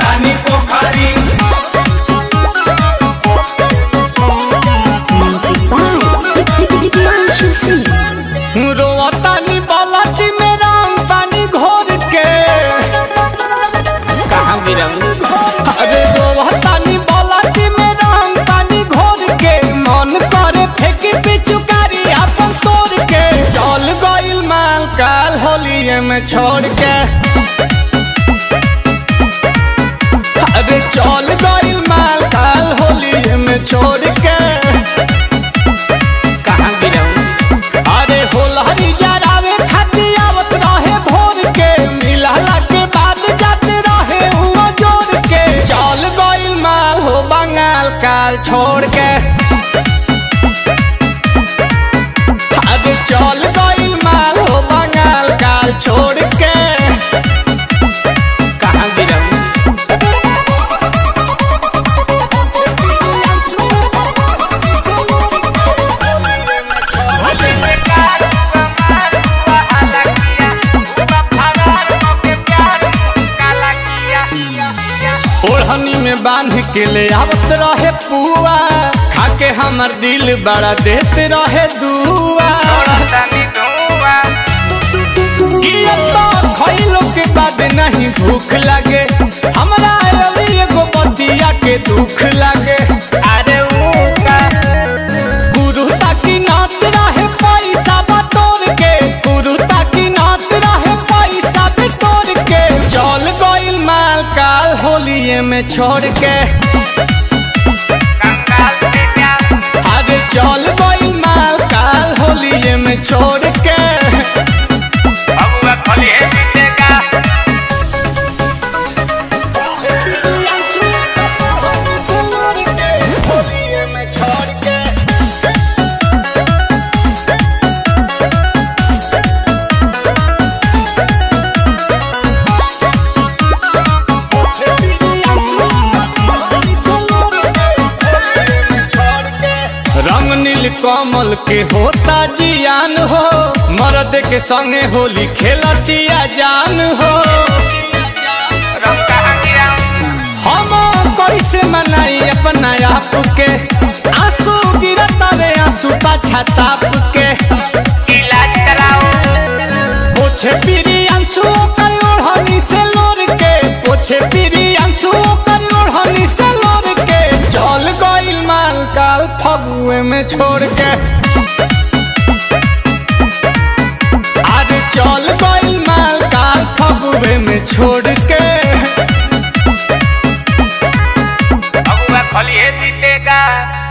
तानी पोखरी Music by Himanshu Singh. रोतानी बालाटी में राम पानी घोर के कहाँ गिरंग अरे रोतानी बालाटी में राम पानी घोर के मन करे फेंकी पिचुकारी अपन तोड़ के चल गइल माल काल होलिए में छोड़ के अरे चल गइल माल काल होलिए में छोड़ के कहाँ गिरंग अरे होलहरी जरावे खाती आवत रहे भोर के मिलला के बाद जाते रहे हुआ जोर के चल गइल माल हो बंगाल काल छोड़ के अरे चल गइल माल हो बंगाल काल छोड़ के कहाँ गिरंग ओढ़नी में बांध के ले आवत रहे पुआ खाके हमर दिल बड़ा देते रहे दुआ किया तो खइलो के बाद नहीं भूख लगे हमरा अभी एगो बतिया के दुख लगे अरे वो का गुरु ताकि नात रहे पैसा बटोर के गुरु ताकि नात रहे पैसा बटोर के चल गइल माल काल होलिए में छोड़ के अरे चल गइल माल काल होलिए में छोड़ के बबुआ खोलिए जीतेगा होलिए में छोड़ के रंग नील कमल के होता जियान हो मर्द के संगे होली खेलतिया जान हो रंग कहाँ गिरंग हम कैसे मनाई अपना आप के आंसू गिरता वे आंसू पाछा ताप के इलाज कराओ पोछे पीरी आंसू कर ओढ़नी से लोर के पोछे पीरी आंसू कर ओढ़नी से लोर के चल गइल माल काल फगुए में छोड़ के अरे चल गइल माल काल फगुए में छोड़ के बबुआ खोलिए जीतेगा